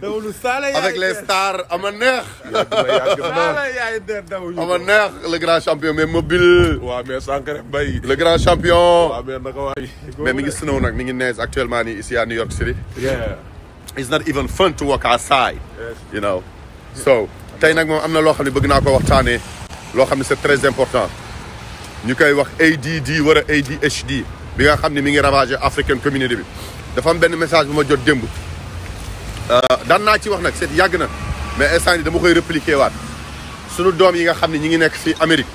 dawlu Saala yaay avec les stars ama neex Saala yaay der dawuñu ama neex le grand champion mais mobile waaw mais Sankare Mbaye le grand champion waaw mais naka waay mais mi ngi snow nag mi ngi neige actuellement nii ici à New York City yeah it's not even fun to walk outside Yes. you know so tey nag moom am na loo xam ne bëgg naa ko waxtaanee loo xam ne c'est très important ñu koy wax ADD wala ADHD bi nga xam ne mi ngi ravager African community bi dafa am benn message bu ma jot démb daan naa ci wax nag c'est yàgg na mais instant yi dama koy répliquer waat sunu doom yi nga xam ne ñi ngi nekk fii Amérique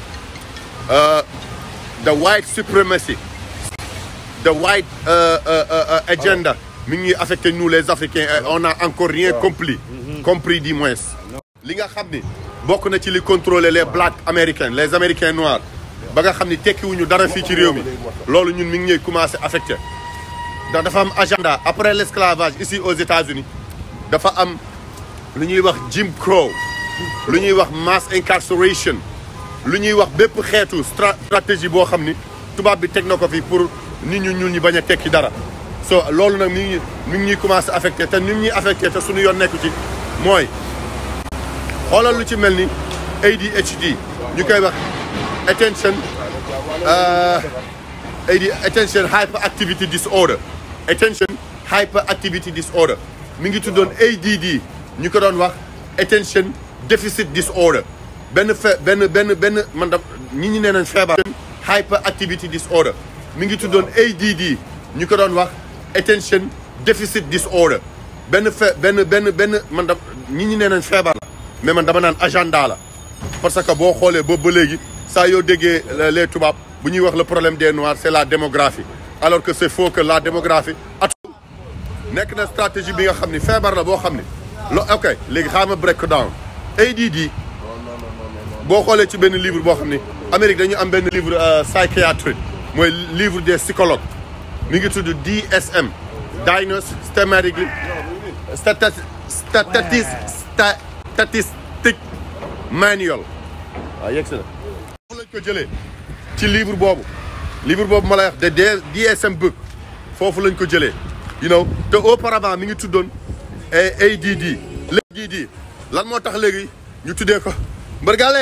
uh, the white supremacy the white uh, uh, uh, uh, agenda mi ngi affecté nous les Africains et on a encore rien compris compris du moins li nga xam ni bokk na ci li contrôler les blacks américains les américains noirs ba nga xam ni tekkiwuñu dara fii ci réew mi loolu ñun mi ngi ñuy commencé affecté ndax dafa am agenda après l'esclavage ici aux États-Unis dafa am lu ñuy wax Jim Crow lu ñuy wax mass incarceration lu ñuy wax bépp xeetu stra- stratégie boo xam ni tubaab bi teg na ko fi pour nit ñu ñuul ñi bañ a tekki dara so loolu nag mi ngi mi ngi ñuy commencé affecté te ni mu ñuy affecté te suñu yoon nekku ci mooy xoolal lu ci mel ni ADHD ñu koy wax attention uh, AD attention hyperactivity disorder attention hyperactivity disorder mi ngi tuddoon ADD ñu ko doon wax attention deficit disorder benn fe benn benn benn man da ñi ñi nee nañ feebar hyperactivity disorder mi ngi tuddoon ADD ñu ko doon wax attention deficit disorder benn fe benn benn benn man da ñi ñi nee nañ feebar la mais man dama naan agenda la parce que boo xoolee boobu ba léegi saa yoo déggee les tubaab bu ñuy wax le problème des noirs c'est la démographie alors que c'est faux que la démographie at nekk na stratégie bi nga xam ni feebar la boo xam ni lo ok léegi xaama break down ADD boo xoolee ci benn livre boo xam ni Amérique dañu am benn livre psychiatrie mooy livre des psychologues mi ngi tudd DSM Diagnostic Systematically Statis Statis Statistic Manual waaw yegg si na foofu lañ ko jëlee ci livre boobu livre boobu ma lay wax de DSM book foofu lañ ko jëlee you know te auparavant mi ngi tuddoon ADD léegi ADD lan moo tax léegi ñu tuddee ko mbërgale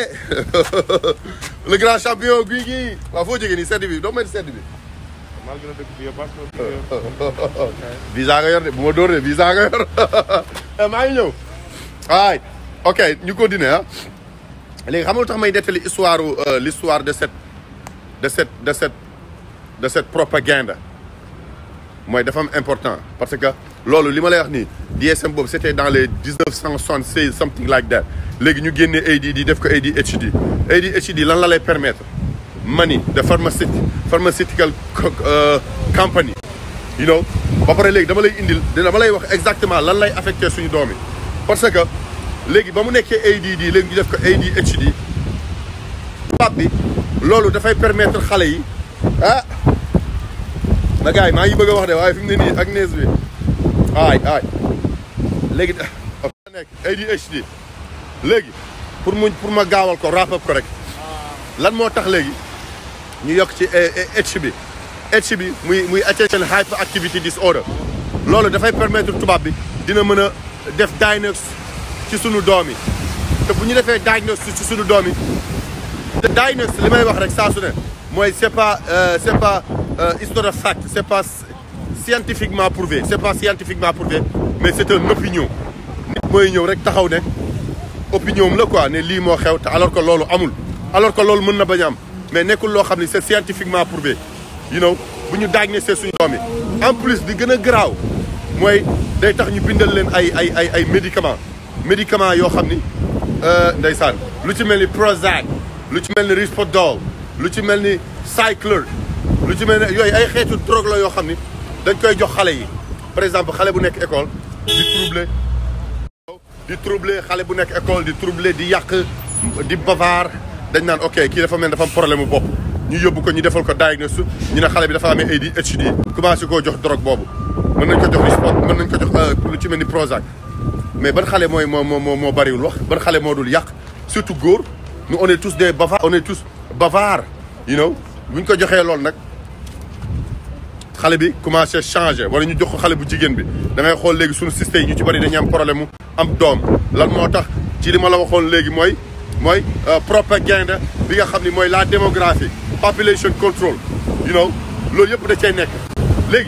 le grand champion guy gii waaw foo jógee nii sedd bi doo may sedd bi malgré dëkk bi yëpp parce que visa nga yor de bu ma dóor de visa nga yor maa ngi ñëw waay ok ñu continuer ah léegi xam nga lu tax may nettali histoire l'histoire de cette de cette de cette de cette propagande mooy dafa am important parce que loolu li ma lay wax nii DSM boobu c'était dans les dix neuf cent soixante seize something like that léegi ñu génnee ADD def ko ADHD ADHD lan la lay permettre money de pharmaceut pharmaceutical company you know ba pare léegi dama lay indil dama lay wax exactement lan lay affecté suñu doom yi parce que léegi ba mu nekkee ADD léegi ñu def ko ADHD tubaab bi loolu dafay permettre xale yi ah na gars yi maa ngi bëgg a wax de waaye fi mu ne nii ak nees bi aay aay léegi dafa nekk ADHD léegi pour mu pour ma gaawal ko wrap up ko rek lan moo tax léegi ñu yokk ci H bi H bi muy muy attention hyperactivity disorder loolu dafay permettre tubaab bi dina mën a def diagnostic ci sunu doom yi te bu ñu defee diagnostic ci sunu doom yi te diagnostic li may wax rek saa su ne mooy c'est pas c'est pas histoire de fact c'est pas scientifiquement prouvé c'est pas scientifiquement prouvé mais c'est une opinion nit mooy ñëw rek taxaw ne opinion am la quoi ne lii moo xew te alors que loolu amul alors que loolu mën na bañ a am mais nekkul loo xam ne c'est scientifiquement prouvé you know bu ñu diagnostiqué suñu doom yi en plus di gën a garaaw mooy day tax ñu bindal leen ay ay ay ay médicaments médicaments yoo xam ni ndeysaan lu ci mel ni Prozac lu ci mel ni Risperdal lu ci mel ni Ciclor lu ci mel ni yooyu ay xeetu drogue la yoo xam ni dañ koy jox xale yi par exemple xale bu nekk école di troubler di troubler xale bu nekk école di troubler di yàq di bavard dañ naan ok kii dafa mel dafa am problème mu bopp ñu yóbbu ko ñu defal ko diagnostic ñu ne xale bi dafa amee ADHD commencé koo jox drogue boobu mën nañ ko jox Risperdal mën nañ ko jox lu ci mel ni Prozac mais ban xale mooy moo moo moo bariwul wax ban xale moo dul yàq surtout góor nous on est tous des bavards on est tous bavards you know bu ñu ko joxee loolu nag xale bi commencé changé wala ñu jox ko xale bu jigéen bi da ngay xool léegi suñu système yi ñu ci bëri dañuy am problème mu am doom lan moo tax ci li ma la waxoon léegi mooy mooy propagande bi nga xam ni mooy la démographie population control you know loolu yëpp da cay nekk léegi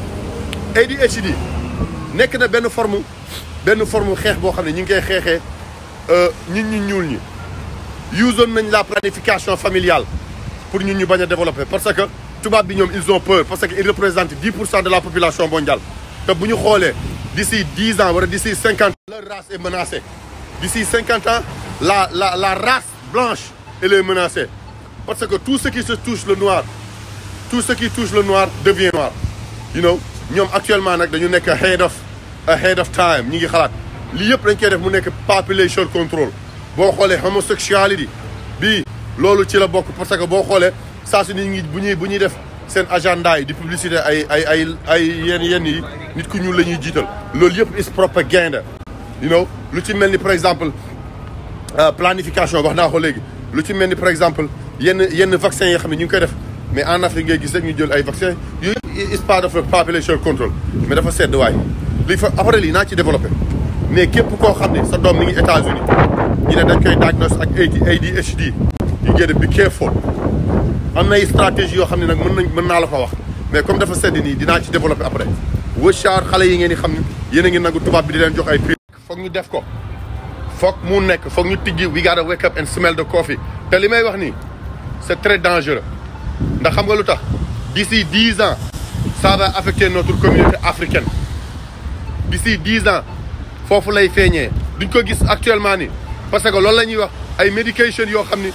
ADHD nekk na benn forme benn forme xeex boo xam ne ñu ngi koy xeexee ñun ñu ñuul ñi usoon nañ la planification familiale pour ñun ñu bañ a développer parce que tubaab bi ñoom ils ont peur parce que ils représentent 10 pour cent de la population mondiale te bu ñu xoolee d'ici 10 ans wala d'ici 50 ans leur race est menacée d'ici 50 ans la la la race blanche elle est menacée parce que tout ce qui se touche le noir tout ce qui touche le noir devient noir you know ñoom actuellement nag dañu nekk ahead of ahead of time ñi ngi xalaat lii yëpp dañ koy def mu nekk population control boo xoolee homosexuality bii loolu ci la bokk parce que boo xoolee saa su ni ngi bu ñuy bu ñuy def seen agenda yi di publicité ay ay ay ay yenn yenn yi nit ku ñuul la ñuy jiital loolu yëpp is propaganda you know lu ci mel ni par exemple planification wax naa ko léegi lu ci mel ni par exemple yenn yenn vaccins yi xam ne ñu ngi koy def mais en Afrique ngay gis rek ñu jël ay vaccins yooyu is part of population control mais dafa sedd waay li fa après lii naa ci développé mais képp koo xam ne sa doom mi ngi États-Unis ñu ne dañ koy diagnose ak ADHD you get to be careful am na ay stratégie yoo xam ne nag mën nañ mën naa la ko wax mais comme dafa sedd nii dinaa ci développé après wëchaar xale yi ngeen di xam ne yéen a ngi nangu tubaab bi di leen jox ay prix foog ñu def ko foog mu nekk foog ñu tijji we gotta wake up and smell the coffee te li may wax nii c'est très dangereux ndax xam nga lu tax d'ici dix ans ça va affecter notre communauté africaine d'ici dix ans foofu lay feeñee duñ ko gis actuellement ni parce que loolu la ñuy wax ay médication yoo xam ni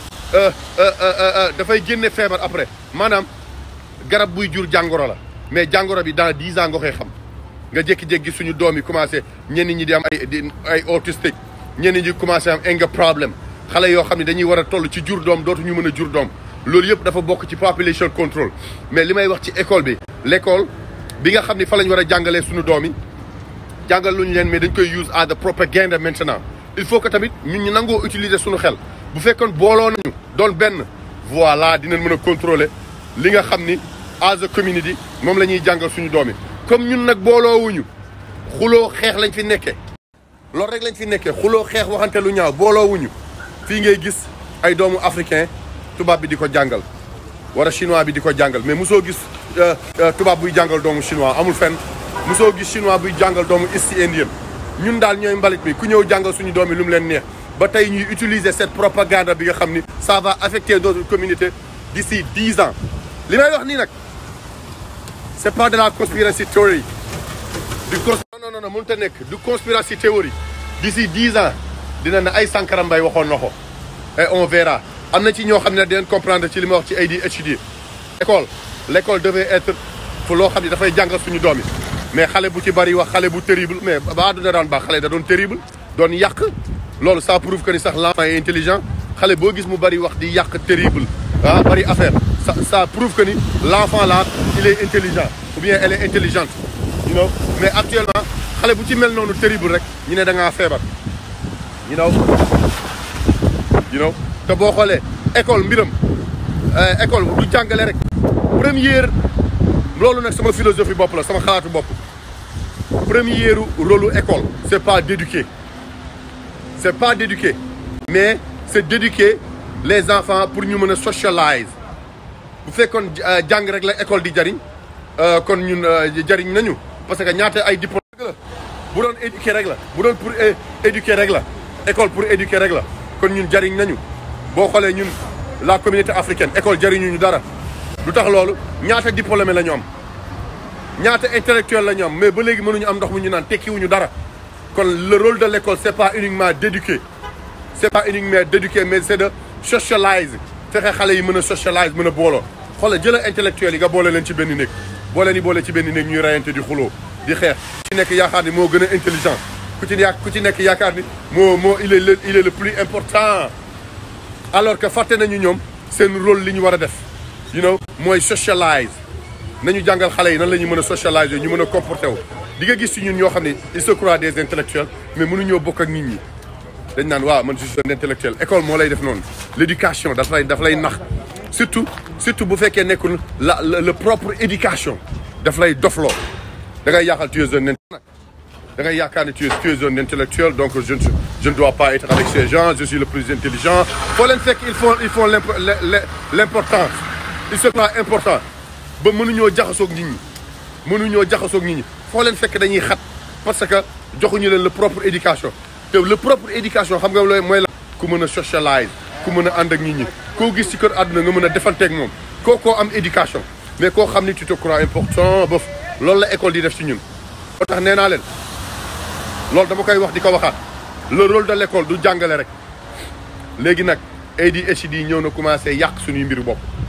dafay génne feebar après maanaam garab buy jur jàngoro la mais jàngoro bi dans dix ans nga koy xam nga jékki-jékki suñu doom yi commencé ñenn ñi di am ay ay autistique ñenn ñi commencé am anger problème xale yoo xam ne dañuy war a toll ci jur doom dootuñu mën a jur doom loolu yëpp dafa bokk ci population control mais li may wax ci école bi l'école bi nga xam ne fa lañ war a jàngalee suñu doom yi jàngal luñu leen mais dañ koy use as the propaganda maintenant il faut que tamit ñun ñu nangoo utiliser suñu xel bu fekkoon booloo nañu doon benn voilà dinañ mën a contrôler li nga xam ni as a community moom la ñuy jàngal suñu doom yi comme ñun nag booloowuñu xuloo xeex lañ fi nekkee loolu rek lañ fi nekkee xuloo xeex waxante lu ñaaw booloowuñu fii ngay gis ay doomu africain tubaab bi di ko jàngal wala chinois bi di ko jàngal mais mosoo gis tubaab buy jàngal doomu chinois amul fenn mosoo gis chinois buy jàngal doomu east indien ñun daal ñooy mbalit mi ku ñëw jàngal suñu doom yi lu mu leen neex ba tey ñuy utiliser cette propagande bi nga xam ni ça va affecter notre communauté d'ici dix ans li may wax nii nag c'est pas de la conspiracy theory du cons non non non mënut a nekk du conspiracy theory d'ici dix ans dina ne ay Sankara Mbaye waxoon na ko et on verra am na ci ñoo xam ne dinañ comprendre ci li ma wax ci ADHD école l'école devait être fu loo xam ne dafay jàngal suñu doom yi mais xale bu ci bari wax xale bu terrible mais ba àdduna daan baax xale da doon terrible doon yàq loolu ça prouve que ni sax l'enfant est intelligent xale boo gis mu bari wax di yàq terrible ah bari affaire ça ça prouve que ni l'enfant là il est intelligent ou bien elle est intelligente you know mais actuellement xale bu ci mel noonu terrible rek ñu ne da ngaa feebar you know you know te boo xoolee école mbiram école du jàngale rek première loolu nag sama philosophie bopp la sama xalaatu bopp première rôle école c'est pas d'éduquer c'est pas d'éduquer mais c'est d'éduquer les enfants pour ñu mën a socialize bu fekkoon jàng rek la école di jariñ kon ñun jariñ nañu parce que ñaata ay diplôme rek la bu doon éduquer rek la bu doon pour éduquer rek la école pour éduquer rek la kon ñun jariñ nañu boo xoolee ñun la communauté africaine école jariñu ñu dara lu tax loolu ñaata diplômé la ñu am ñaata intellectuel la ñu am mais ba léegi mënuñu am ndox mu ñu naan tekkiwuñu dara kon le rôle de l'école c'est pas uniquement d'éduquer c'est pas uniquement d'éduquer mais c'est de socialize fexe xale yi mën a socialize mën a booloo xoolal jëla intellectuel yi nga boole leen ci benn néeg boole ni boole ci benn néeg ñuy rayante di xuloo di xeex ku ci nekk yaakaar ni moo gën a intelligent ku ci ya ku ci nekk yaakaar ni moo moo il est le il est le plus important alors que fàtte nañu ñoom seen rôle li ñu war a def you know mooy socialize nañu jàngal xale yi nan la ñu mën a socialiser ñu mën a comporter wu di nga gis ci ñun ñoo xam ne ils se croient des intellectuels mais mënuñoo bokk ak nit ñi dañ naan waaw man je suis un intellectuel école moo lay def noonu l'éducation daf lay daf lay nax surtout surtout bu fekkee nekkul la le propre éducation daf lay dofloo da ngay yàqal tu es un da ngay yaakaar ne tu es tu es un intellectuel donc je ne je ne dois pas être avec ces gens je suis le plus intelligent foo leen fekk ils font ils font l'importance il se croit important ba mënuñoo jaxasoog nit ñi mënuñoo jaxasoog nit ñi foo leen fekk dañuy xat parce que joxuñu leen le propre éducation te le propre éducation xam nga looy mooy la ku mën a socialize ku mën a ànd ak nit ñi koo gis ci kër àdduna nga mën a defanteeg moom koo koo am éducation mais koo xam ni tu te crois important ba loolu la école di def ci ñun moo tax nee naa leen loolu dama koy wax di ko waxaat le rôle de l'école du jàngale rek léegi nag ADHD ñëw na commencé yàq suñuy mbiru bopp